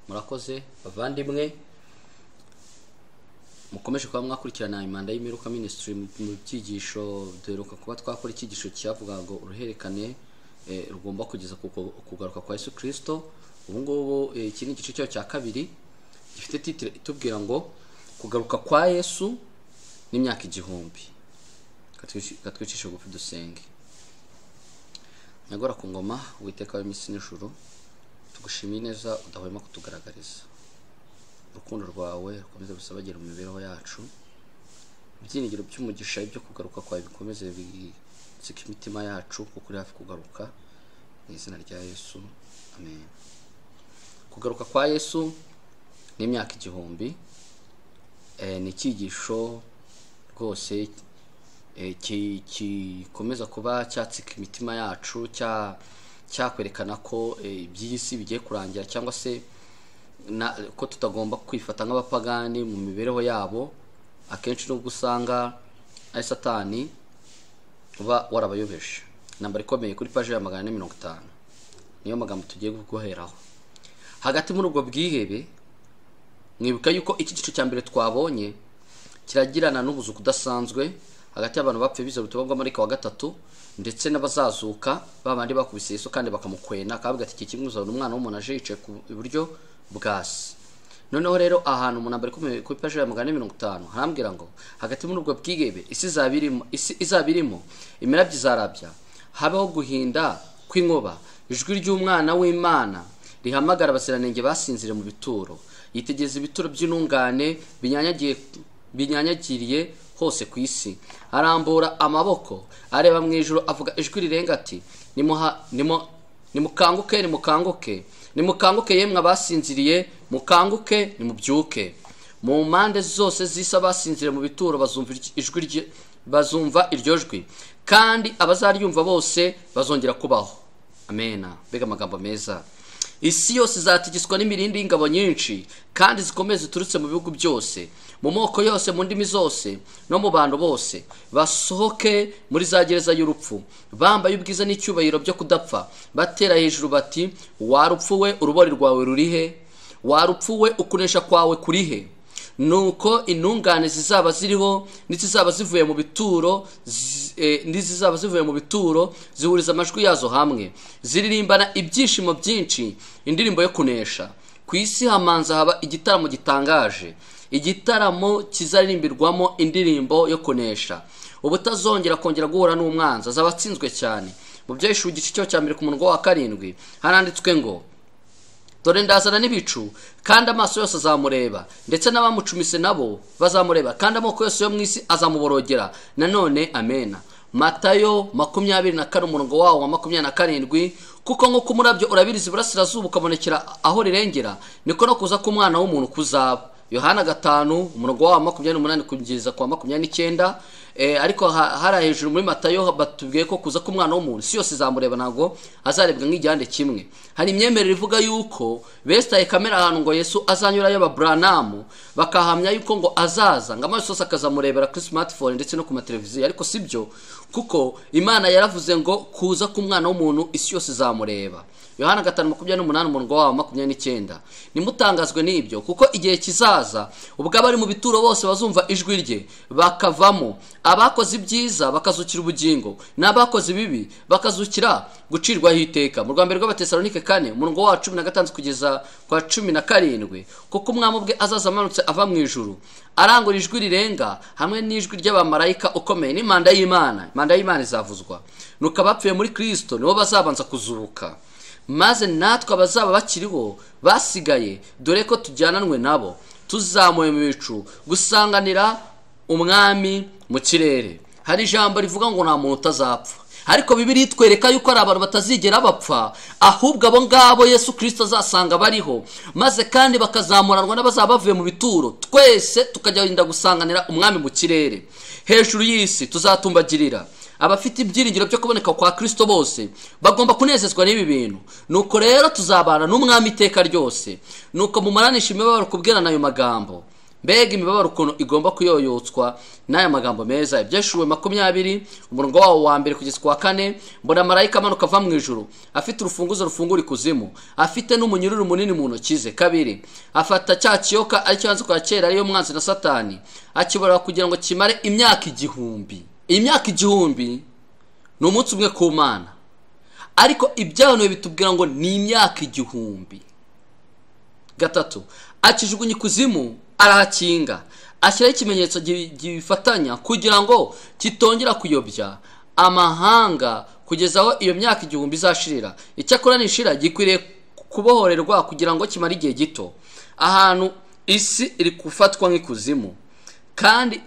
murakoze bavandimwe mukomeje kuba mwakurikirana imanda y'imiruka minisitiri mu byigisho duheruka kuba twakora icyigisho cyavugaga ngo uruhererekane eh, rugomba kugeza ku ku- kugaruka kwa yesu kirisito ubu ngubu eh, iki ni igice cyayo cya kabiri gifite titire itubwira ngo kugaruka kwa yesu n'imyaka igihumbi Katwici- katwicishe bugufi dusenge nyagora ku ngoma uwiteka w'iminsi n'ijuru tugushimiye neza udahwema kutugaragariza urukundo rwawe rukomeze gusabagera mu mibereho yacu ibyiringiro by'umugisha ibyo kugaruka kwawe bikomeze bisika imitima yacu kuko uri hafi kugaruka mu izina rya yesu amen kugaruka kwa yesu n'imyaka igihumbi eh, ni icyigisho rwose eh, ki- gikomeza kuba cyatsika imitima yacu cya- cyakwerekana ko eh, iby'iyi si bigiye kurangira cyangwa se na, ko tutagomba kwifata nk'abapagani mu mibereho yabo akenshi nubwo usanga ari satani uba warabayobeje nambara ikomeye kuri paji ya magana ane mirongo itanu niyo magambo tugiye guheraho hagati muri ubwo bwihebe mwibuka yuko iki gice cya mbere twabonye kiragirana n'ubuzuku udasanzwe hagati y'abantu bapfuye biza ubutumwa bwa marika wa gatatu ndetse n'abazazuka babandi bakubise yesu kandi bakamukwena akavuga ati iki kimuzana umwana w'umuntu aje yicaye ku iburyo bwa se noneho rero ahantu umuntu ambara ikomeye ku ipaji ya magana ane mirongo itanu harambwira ngo hagati muri ubwo bwigebe isi izaba irimo isi izaba irimo imirabyo izarabya habaho guhinda kw'inkuba ijwi ry'umwana w'imana rihamagara abaziranenge basinzire mu bituro yitegereza ibituro by'intungane binyanyagiye binyanyagiriye hose ku isi arambura amaboko areba mu ijoro avuga ijwi rirenga ati nimuha nimu nimukanguke nimukanguke nimukanguke yemwe abasinziriye mukanguke nimubyuke mu mpande zose z'isi abasinziriye mu bituro bazumva iryo- ijwi rye- bazumva iryo jwi kandi abazaryumva bose bazongera kubaho amena mbega amagambo meza isi yose izatigizwa n'imirindi y'ingabo nyinshi kandi zikomeye ziturutse mu bihugu byose mu moko yose mu ndimi zose no mu bantu bose basohoke muri za gereza y'urupfu bambaye ubwiza n'icyubahiro byo kudapfa batera hejuru bati warupfuwe urubori rwawe rurihe warupfuwe ukunesha kwawe kurihe nuko intungane zizaba ziriho n'izizaba zivuye mu bituro zi- eh, n'izizaba zivuye mu bituro zihuriza amajwi yazo hamwe ziririmbana ibyishimo byinshi indirimbo yo kunesha ku isi hamanza haba igitaramo gitangaje igitaramo kizaririmbirwamo indirimbo yo kunesha ubutazongera kongera guhura n'umwanzi azaba atsinzwe cyane mu byahishura igice cyo cya mbere ku murongo wa karindwi haranditswe ngo dore ndazana n'ibicu kandi amaso yose azamureba ndetse n'abamucumise nabo bazamureba kandi amoko yose yo mu isi azamuborogera nanone amena matayo makumyabiri na kane umurongo wawo wa makumyabiri na karindwi kuko nk'uko umurabyo urabiriza iburasirazuba ukabonekera aho rirengera niko no kuza k'umwana w'umuntu kuzaba yohana gatanu umurongo wawo wa makumyabiri n'umunani kugeza ku wa makumyabiri n'icyenda Eh, ariko ha- hari hejuru muri matayo batubwiye ko kuza k'umwana w'umuntu si yose izamureba ntabwo azarebwa nk'igihande kimwe hari imyemerere ivuga yuko besitaye kamere ahantu ngo yesu azanyurayo ababuranamu bakahamya yuko ngo azaza ngo amaso yose akazamurebera kuri smartphone ndetse no ku mateleviziyo ariko si byo kuko imana yaravuze ngo kuza k'umwana w'umuntu isi yose izamureba yohana gatanu makumyabiri n'umunani umurongo wawo makumyabiri n'icyenda nimutangazwe n'ibyo kuko igihe kizaza ubwo abari mu bituro bose bazumva ijwi rye bakavamo abakoze ibyiza bakazukira ubugingo n'abakoze ibibi bakazukira gucirwaho iteka mu rwambere rw'abatesalonike kane umurongo wa cumi na gatandatu kugeza kwa cumi na karindwi kuko umwami ubwe azaza amanutse ava mu ijuru arangura ijwi rirenga hamwe n'ijwi ry'abamarayika ukomeye n'imanda y'imana imanda y'imana izavuzwa nuko abapfuye muri kristo nibo bazabanza kuzuka maze natwe abazaba bakiriho basigaye dore ko tujyananwe nabo tuzamuye mu bicu gusanganira umwami mu kirere hari ijambo rivuga ngo nta muntu utazapfa ariko bibiri itwereka yuko ari abantu batazigera bapfa ahubwo abo ngabo yesu kirisito azasanga bariho maze kandi bakazamuranwa n'abazaba bavuye mu bituro twese tukagenda gusanganira umwami mu kirere hejuru y'isi tuzatumbagirira abafite ibyiringiro byo kuboneka kwa kirisito bose bagomba kunezezwa n'ibi bintu nuko rero tuzabana n'umwami iteka ryose nuko mumaranisha imibabaro kubwerana ayo magambo mbega imibabaro ukuntu igomba kuyoyotswa n'aya magambo meza ibyeshuwe makumyabiri umurongo wawo wa mbere kugeza ku wa kane mbona marayika amanuka ava mu ijuru afite urufunguzo rufungura ikuzimu afite n'umunyururu munini mu ntoki ze kabiri afata cya kiyoka aricyo yanze kwa kera ariyo mwanzi na satani akibora kugira ngo kimare imyaka igihumbi imyaka igihumbi ni umunsi umwe ku mana ariko ibyahanuwe bitubwira ngo ni imyaka igihumbi gatatu akijugunya ikuzimu arahakinga ashyiraho ikimenyetso gi- gifatanya kugira ngo kitongera kuyobya amahanga kugeza aho iyo myaka igihumbi izashirira icyakora nishira gikwiriye kubohorerwa kugira ngo kimare igihe gito ahantu isi iri gufatwa nk'ikuzimu kandi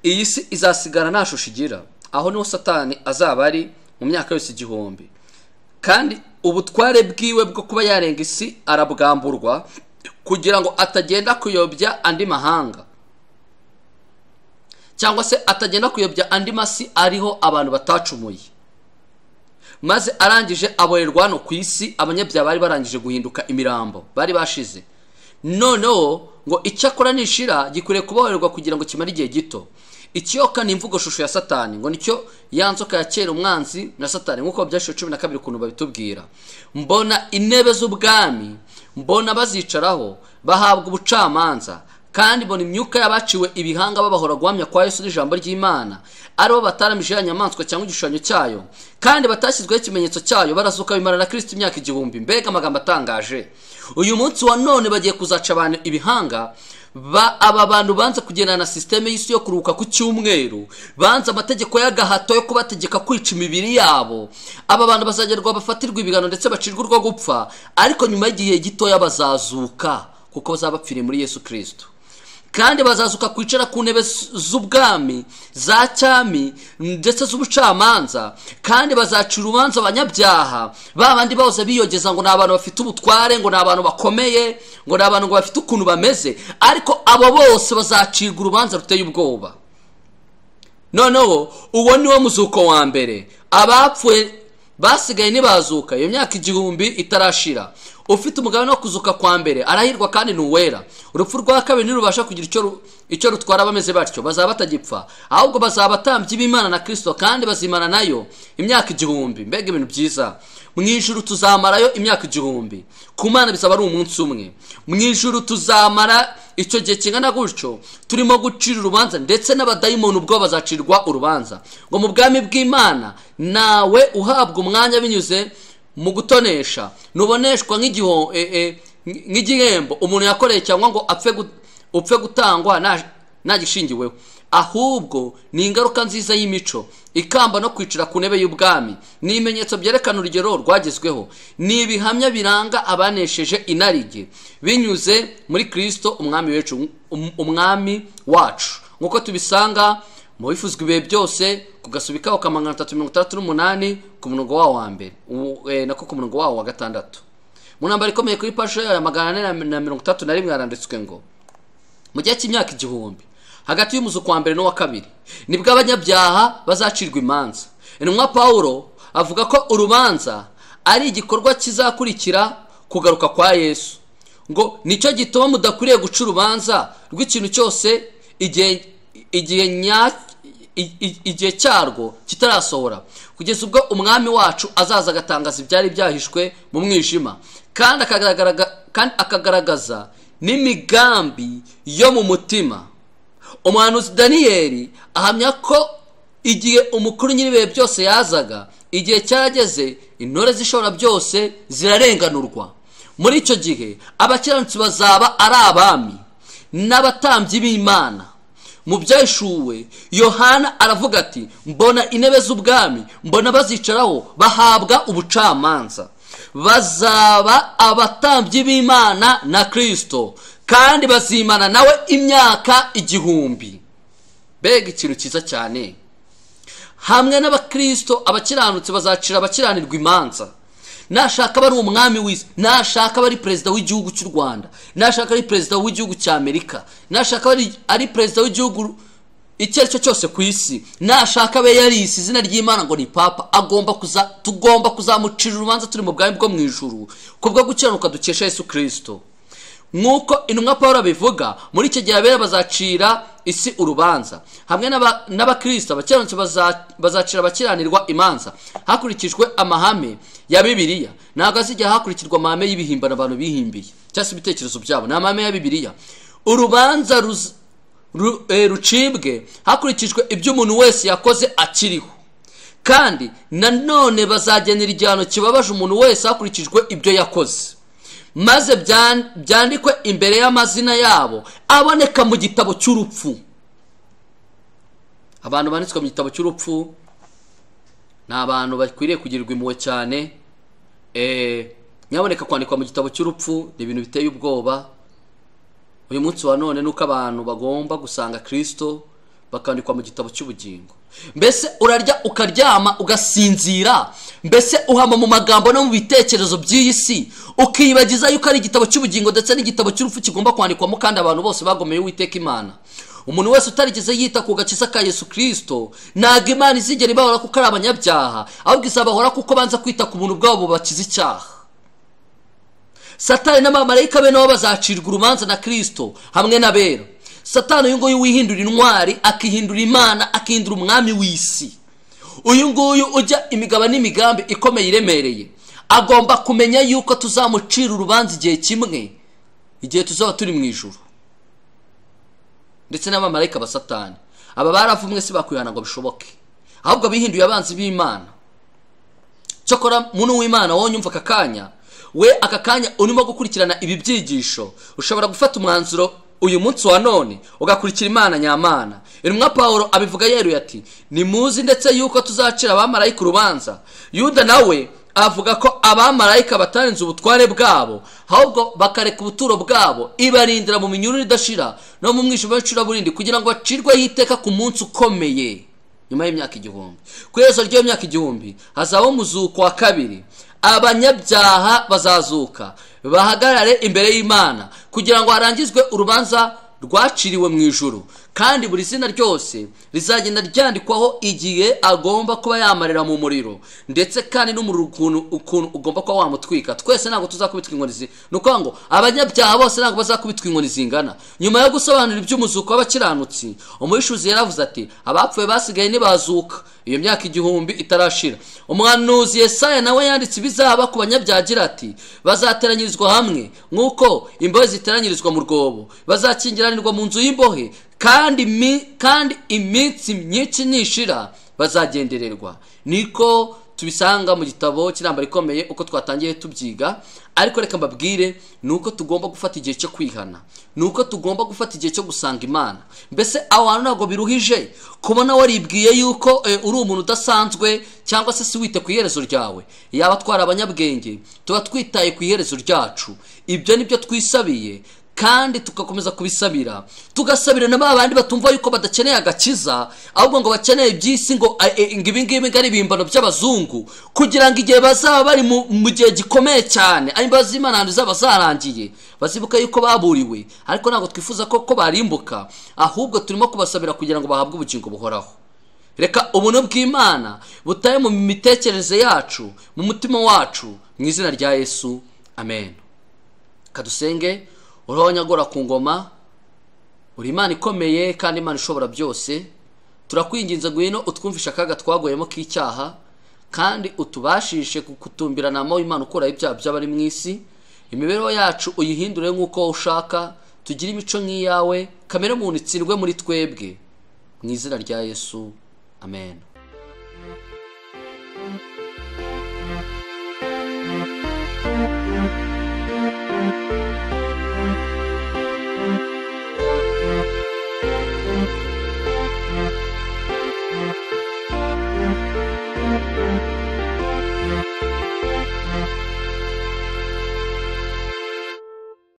iyi si izasigara nta shusho igira aho niho satani azaba ari mu myaka yose igihumbi kandi ubutware bwiwe bwo kuba yarenga isi arabwamburwa kugira ngo atagenda kuyobya andi mahanga cyangwa se atagenda kuyobya andi masi ariho abantu batacumuye maze arangije aborerwa hano ku isi abanyabyaha bari barangije guhinduka imirambo bari bashize noneho ngo icyakora nishira gikwiriye kubohererwa kugira ngo kimare igihe gito ikiyoka ni imvugo shusho ya satani ngo nicyo ya nzoka ya kera umwanzi na satani nk'uko byashiwe cumi na kabiri ukuntu babitubwira mbona intebe z'ubwami mbona bazicaraho bahabwa ubucamanza kandi mbona imyuka y'abaciwe ibihanga babahora guhamya kwa yesu n'ijambo ry'imana aribo bataramije ya nyamaswa cyangwa igishushanyo cyayo kandi batashyizweho ikimenyetso cyayo barazuka bimara na kirisiti imyaka igihumbi mbega amagambo atangaje uyu munsi wa none bagiye kuzaca abantu ibihanga ba aba bantu banze kugendana na sisiteme y'isi yo kuruhuka ku cyumweru banze amategeko y'agahato yo kubategeka kwica imibiri yabo aba bantu bazagerwa bafatirwa ibigano ndetse bacirwa urwo gupfa ariko nyuma y'igihe gitoya bazazuka kuko bazaba bapfiriye muri yesu kirisito kandi bazazuka kwicara ku ntebe z- z'ubwami za cyami ndetse z'ubucamanza kandi bazaca urubanza abanyabyaha ba bandi bahoze biyogeza ngo ni abantu bafite ubutware ngo ni abantu bakomeye ngo ni abantu ngo bafite ukuntu bameze ariko abo bose bazacirwa urubanza ruteye ubwoba noneho uwo ni wo muzuko wa mbere abapfuye basigaye ntibazuka iyo myaka igihumbi itarashira ufite umugabane wo kuzuka kwa mbere arahirwa kandi ni uwera urupfu rwa kabiri ntirubasha kugira icyo ru- icyo rutwara bameze batyo bazaba batagipfa ahubwo bazaba abatambyi b'imana na kirisito kandi bazimana nayo imyaka igihumbi mbega ibintu byiza mu ijuru tuzamarayo imyaka igihumbi ku mana bizaba ari umunsi umwe mu ijuru tuzamara icyo gihe kingana gutyo turimo gucira urubanza ndetse n'abadayimoni ubwo bazacirwa urubanza ngo mu bwami bw'imana nawe uhabwa umwanya binyuze mu gutonesha ntuboneshwa nk'igiho- e- e, nk'igihembo umuntu yakoreye cyangwa ngo apfe gu- upfe gutangwa nta- nta gishingiweho ahubwo ni ingaruka nziza y'imico ikamba no kwicara ku ntebe y'ubwami ni ibimenyetso byerekana urugero rwagezweho ni ibihamya biranga abanesheje inarijye binyuze muri kirisito umwami wacu um- umwami wacu nk'uko tubisanga mu bifuzwa ibihe byose ku gasubi kaho ka magana atatu mirongo itandatu n'umunani ku murongo wawo wa mbere Ubu, eh, nako ku murongo wawo wa gatandatu mu ntambaro ikomeye kuri pasho ya magana ane na- na mirongo itatu na rimwe haranditswe ngo mu gihe cy'imyaka igihumbi hagati y'umuzuko wa mbere n'uwa kabiri nibwo abanyabyaha bazacirwa imanza intumwa pawulo avuga ko urubanza ari igikorwa kizakurikira kugaruka kwa yesu ngo nicyo gituma mudakwiriye guca urubanza rw'ikintu cyose igihe igihe nya i- i- igihe cyarwo kitarasohora kugeza ubwo umwami wacu azaza agatangaza ibyari byahishwe mu mwijima kandi akagaragaraga- kandi akagaragaza n'imigambi yo mu mutima umuhanuzi daniyeli ahamya ko igihe umukuru nyir'ibihe byose yazaga igihe cyarageze intore z'ishobora byose zirarenganurwa muri icyo gihe abakiranutsi bazaba ari abami n'abatambyi b'imana mu byashuwe yohana aravuga ati mbona intebe z'ubwami mbona bazicaraho bahabwa ubucamanza bazaba abatambyi b'imana na kirisito kandi bazimana nawe imyaka igihumbi mbega ikintu cyiza cyane hamwe n'abakirisito abakiranutsi bazacira abakiranirwa imanza nashaka bari umwami w'isi nashaka bari perezida w'igihugu cy'u rwanda nashaka ari perezida w'igihugu cya amerika nashaka ari, ari perezida w'igihugu icyo ari cyo cyose ku isi nashaka abe yarisi izina ry'imana ngo ni papa agomba kuza tugomba kuzamucira urubanza turi mu bwami bwo mu ijuru kubwo gukiranuka dukesha yesu kirisito nk'uko intumwa paul abivuga muri icyo gihe abera bazacira isi urubanza hamwe n'aba- n'abakristo abakiranutsi baza- bazacira abakiranirwa imanza hakurikijwe amahame ya bibiliya ntabwo azijya hakurikirwa amahame y'ibihimbano abantu bihimbiye cyangwa se ibitekerezo byabo ni amahame ya bibiliya urubanza ruz- ru- eh, rucibwe hakurikijwe ibyo umuntu wese yakoze akiriho kandi nanone bazagenera igihano kibabaje umuntu wese hakurikijwe ibyo yakoze maze byan- byandikwe imbere y'amazina yabo aboneka mu gitabo cy'urupfu abantu banditswe mu gitabo cy'urupfu ni abantu bakwiriye kugirirwa impuhwe cyane Eh, nyaboneka kwandikwa mu gitabo cy'urupfu ni ibintu biteye ubwoba uyu munsi wa none nuko abantu bagomba gusanga kirisito bakandikwa mu gitabo cy'ubugingo mbese urarya ukaryama ugasinzira mbese uhama mu magambo no mu bitekerezo by'iyi si ukiyibagiza yuko ari igitabo cy'ubugingo ndetse n'igitabo cy'urupfu kigomba kwandikwamo kandi abantu bose bagomeye uwiteka imana umuntu wese utarigeze yita ku gakiza ka yesu kirisito ntabwo imana izigera ibahora kuko ari abanyabyaha ahubwo izabahora kuko banza kwita ku buntu bwabo bubakiza icyaha satani n'abamarayika be nabo bazacirwa urubanza na kristo hamwe n'abera satani uyu nguyu wihindura intwari akihindura imana akihindura umwami w'isi uyu nguyu ujya imigabo n'imigambi ikomeye iremereye agomba kumenya yuko tuzamucira urubanza igihe kimwe igihe tuzaba turi mu ijuru ndetse n'abamarayika ba satani aba baravumwe si bakwihana ngo bishoboke ahubwo bihinduye abanzi b'imana cyokora muntu w'imana wowe unyumva aka kanya we aka kanya urimo gukurikirana ibi byigisho ushobora gufata umwanzuro uyu munsi wa none ugakurikira imana nyamana intumwa pawulo abivuga yeruye ati nimuzi ndetse yuko tuzacira abamarayika urubanza yuda nawe avuga ko abamarayika batarenze ubutware bwabo ahubwo bakareka ubuturo bwabo ibarindira mu minyururu idashira no mu mwijima w'icuraburindi kugira ngo bacirweho iteka ku munsi ukomeye nyuma y'imyaka igihumbi ku iherezo ry'iyo myaka igihumbi hazabaho umuzuko wa kabiri abanyabyaha bazazuka bahagarare imbere y'imana kugira ngo harangizwe urubanza rwaciriwe mu ijuru kandi buri zina ryose rizagenda ryandikwaho igihe agomba kuba yamarira mu muriro ndetse kandi n'umuriro ukuntu ukuntu ugomba kuba wamutwika twese ntabwo tuzakubitwa inkoni zi ni ukuvuga ngo abanyabyaha bose ntabwo bazakubitwa inkoni zingana nyuma yo gusobanura iby'umuzuko w'abakiranutsi umwishuzi yaravuze ati abapfuye basigaye ntibazuka iyo myaka igihumbi itarashira umuhanuzi yesaya nawe yanditse ibizaba ku banyabyaha agira ati bazateranyirizwa hamwe nk'uko imbohe ziteranyirizwa mu rwobo bazakingiranirwa mu nzu y'imbohe kandi mi- kandi iminsi myinshi nishira bazagendererwa niko tubisanga mu gitabo cy'intambara ikomeye uko twatangiye tubyiga ariko reka mbabwire ni uko tugomba gufata igihe cyo kwihana ni uko tugomba gufata igihe cyo gusanga imana mbese aho hantu ntabwo biruhije kubona waribwiye yuko eh, uri umuntu udasanzwe cyangwa se si wite ku iherezo ryawe yaba twari abanyabwenge tuba twitaye ku iherezo ryacu ibyo ni byo twisabiye kandi tugakomeza kubisabira tugasabira na ba bandi batumva yuko badakeneye agakiza ahubwo ngo bakeneye iby'isi ngo a- e- ngo ibi ngibi ngo ari ibihimbano by'abazungu kugira ngo igihe bazaba bari mu mu gihe gikomeye cyane ari imbabazi z'imana ahantu zaba zarangiye bazibuka yuko baburiwe ariko ntabwo twifuza ko ko barimbuka ahubwo turimo kubasabira kugira ngo bahabwe ubugingo buhoraho reka ubuntu bw'imana butaye mu mitekerereze yacu mu mutima wacu mu izina rya yesu amen kadusenge uriho nyagora ku ngoma uri imana ikomeye kandi imana ishobora byose turakwinginze ngwino utwumvishe akaga twagoyemo k'icyaha kandi utubashishe kukutumbiranamo imana ukuraho ibyaha by'abari mu isi imibereho yacu uyihindure nk'uko ushaka tugire imico nk'iyawe kamere muntu itsindwe muri twebwe mu izina rya yesu amen